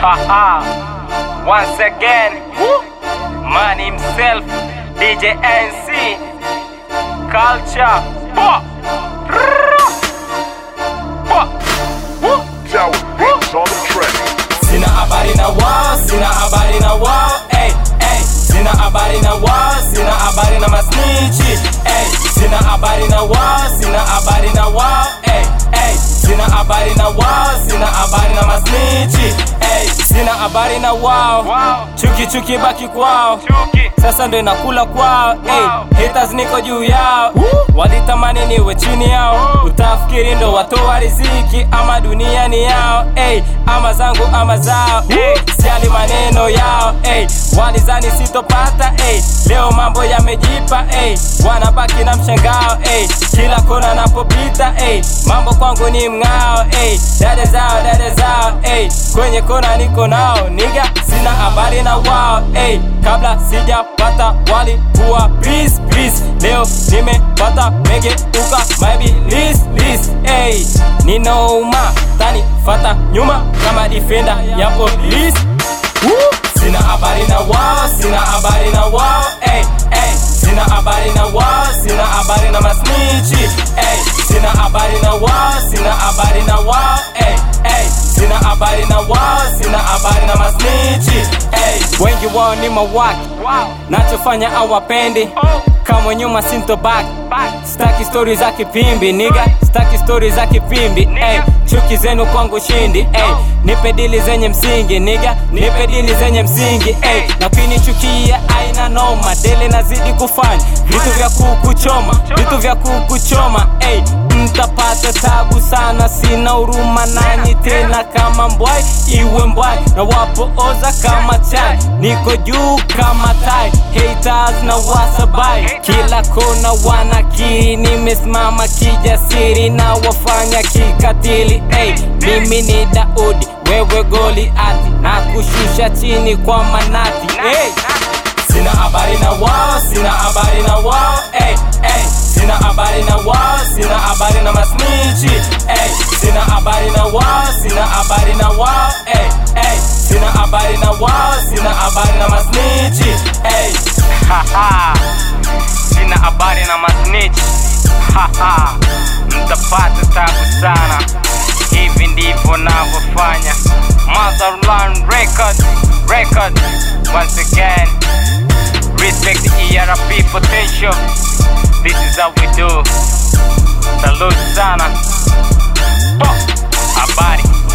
Haha. Once again, man himself, DJ NC, culture. Wah. Wah. Woo. Tower beats on the track. Sina habari na wao, sina habari na wao, ey, ey. Sina habari na wao, sina habari na masnichi, ey. Sina habari na wao, sina habari na wao, ey, ey. Sina habari na wao, sina habari na masnichi, ey. Sina habari na wao, chuki chuki baki kwao, sasa ndo inakula kwao, ey. Haters niko juu yao, walitamani niwe chini yao, utafikiri ndo watoa riziki ama dunia ni yao, ey. Ama zangu ama zao, ey. Siali maneno yao, ey. Walizani sitopata, ey. Leo mambo yamejipa, ey. Wanabaki na mshangao, ey. Kila kona napopita, ey. Mambo kwangu ni mng'ao, ey. Dada zao, dada zao, ey. Kwenye kona niko nao, niga sina habari na wao, ey. Kabla sijapata walikuwa please, please. Leo nimepata megeuka, maybe list, list, ey. Ninauma, tani fata nyuma kama defender ya police. Woo! Sina habari na wao, sina habari na wao, ey, ey. Sina habari na wao, sina habari na masnichi, ey. Sina habari na wao, sina habari na wao, ey, ey. Sina habari na wao, sina habari na masnichi, ey. Wengi wao ni mawaki, nachofanya awapendi kama nyuma sintobaki staki stori za kipimbi niga staki stori za kipimbi ey, chuki zenu kwangu shindi ey, nipe dili zenye msingi niga nipe dili zenye msingi ey, na kunichukia aina noma dele nazidi kufanya vitu vya kukuchoma vitu vya kukuchoma ey, mtapata tabu sana sina huruma nanyi tena kama mbwai iwe mbwai na wapooza kama chai niko juu kama tai haters na wasabai kila kona wanakiri nimesimama kijasiri na wafanya kikatili hey, mimi ni daudi wewe goli ati na kushusha chini kwa manati hey. Sina habari na wao, sina habari na wao, ey, ey. Sina habari na wao, sina habari na masnichi, ey. Sina habari na wao, sina habari na wao, ey, ey. Sina habari na wao, sina habari na masnichi, ey. Haha. Sina habari na masnichi. Haha. Mtapata tabu sana. Hivi ndivyo navyofanya. Motherland Record, record. Once again. Respect the ERP potential. This is how we do. Salute sana. Bo. Habari.